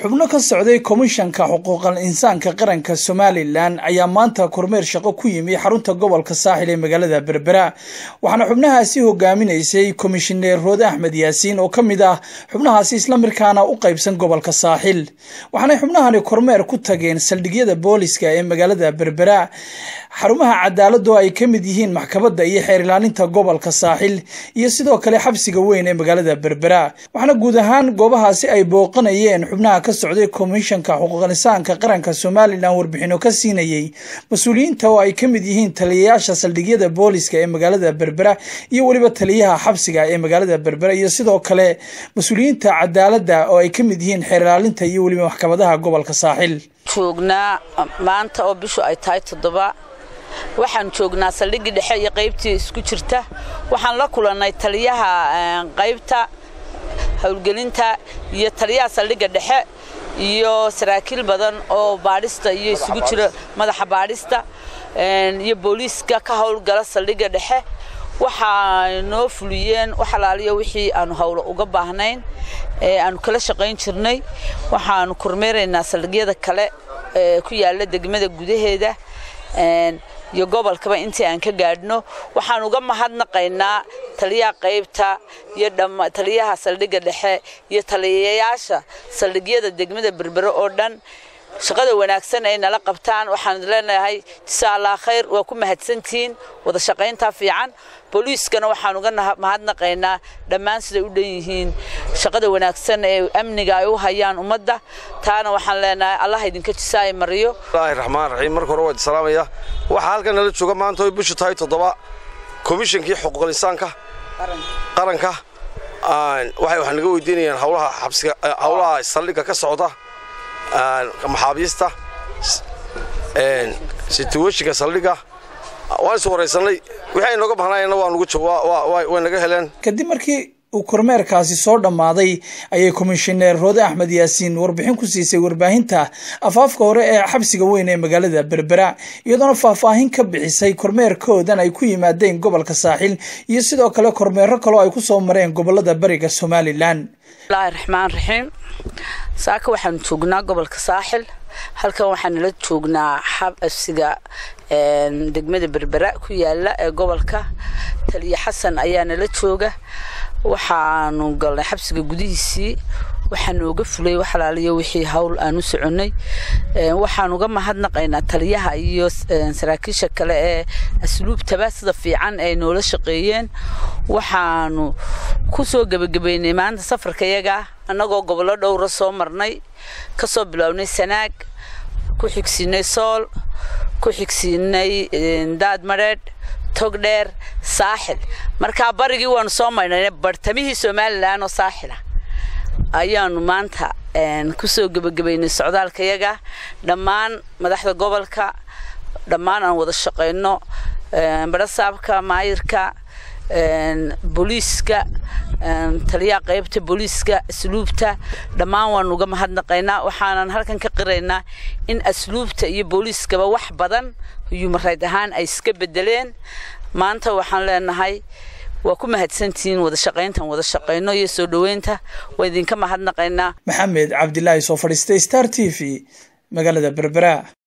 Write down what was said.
xubno ka socday komishanka xuquuqal insaanka qaranka somalilan ayaa maanta kormeer shaqo ku yimi xarunta gobolka saaxil ee magaalada berbera waxaana xubnahaasi hogaaminaysay komishineer roode axmed yaasiin oo ka mid ah xubnahaasi islamarkaana u qaybsan gobolka saaxil waxaanay xubnahani kormeer ku tageen saldhigyada booliska ee magaalada berbera xarumaha cadaaladu ay ka mid yihiin maxkamadda iyo xeer ilaalinta gobolka saaxil iyo sidoo kale xabsiga weyn ee magaalada berbera waxaana guud ahaan goobahaasi ay booqanayeen xubnaha ka socday komishanka xuquuqinsaanka qaranka somalilan warbixino ka siinayey mas-uuliyiinta oo ay ka mid yihiin taliyayaasha saldhigyada booliska ee magaalada berbera iyo weliba taliyaha xabsiga ee magaalada berbera iyo sidoo kale mas-uuliyiinta cadaaladda oo ay ka mid yihiin xeer ilaalinta iyo weliba maxkamadaha gobolka saaxil joognaa maanta oo bishu ay tahay toddoba waxaan joognaa saldhiggii dhexe iyo qaybtii isku jirta waxaan la kulannay taliyaha qaybta howlgelinta iyo taliyaha saldhigga dhexe iyo saraakiil badan oo baadhista iyo isugu jira madaxa baadhista iyo booliiska ka howlgala saldhigga dhexe waxaa noo fuliyeen wax alaaliyo wixii aanu howlo uga baahnayn ee aanu kala shaqayn jirnay waxaanu kormeeraynaa saldhigyada kale ee ku yaala degmada gudaheeda iyo gobolkaba intii aan ka gaadhno waxaan uga mahadnaqaynaa taliyaha qaybta iyo taliyaha saldhigga dhexe iyo taliyayaasha saldhigyada degmada berbere oo dhan shaqada wanaagsan ay nala qabtaan waxaan leenahay jisa allah khayr waa ku mahadsantihiin wada shaqaynta fiican booliiskana waxaan uga mahadnaqaynaa dhammaan siday u dhan yihiin shaqada wanaagsan ee amniga ay u hayaan ummadda taana waxaan leenahay allah idinka jisaay mariyo bismillaahi raxmaan raxiim marka hore waa salaamaya waxaa halkan nala jooga maanta oy bishu tahay toddoba komishankii xuquuqul insaanka qaranka waxay wax naga weydiinayaan howlaha xabsiga howlaha saldhigga ka socda maxaabiista situweshinka saldhigga waan is waraysanay wixii ay nooga bahnaayeenna waa nugu way naga heleen kadib markii uu kormeerkaasi soo dhammaaday ayay komishineer roode axmed yaasiin warbixin ku siisay warbaahinta afaafka hore ee xabsiga weyn ee magaalada berbera iyadoona faahfaahin ka bixisay kormeerkoodan ay ku yimaadeen gobolka saaxil iyo sidoo kale kormeero kaloo ay ku soo mareen gobolada bariga somalilan bismillaahi raxmaan raxiim saaka waxaanu joognaa gobolka saaxil halkan waxaan nala joognaa xabsiga degmada berbera ku yaala ee gobolka taliya xasan ayaa nala jooga waxaanu galnay xabsiga gudihiisii waxaa nooga fulay wax alaaliyo wixii hawl aan u soconnay waxaan uga mahadnaqaynaa taliyaha iyo saraakiisha kale ee asluubtaba sida fiican ay noola shaqeeyeen waxaanu ku soo gebagabaynay maanta safarkayaga annagoo gobollo dhowra soo marnay ka soo bilownay sanaag ku xigsiinay sool ku xigsiinay daad madheedh togdheer saaxil markaa barigii waanu soo maydhnay bartamihii somalilan oo saaxila ayaanu maanta kusoo gebagabaynay socdaalkayaga dhammaan madaxda gobolka dhammaan aan wada shaqayno barasaabka maayirka booliiska taliyaha qaybta booliiska asluubta dhammaan waanu uga mahadnaqaynaa waxaanan halkan ka qiraynaa in asluubta iyo booliiskaba wax badan yumarayd ahaan ay iska bedeleen maanta waxaan leenahay waa ku mahadsantihiin wada shaqayntan wada shaqayno iyo soo dhoweynta waa idinka mahadnaqaynaa maxamed cabdilaahi soo fadhiistay star t v magaalada berbera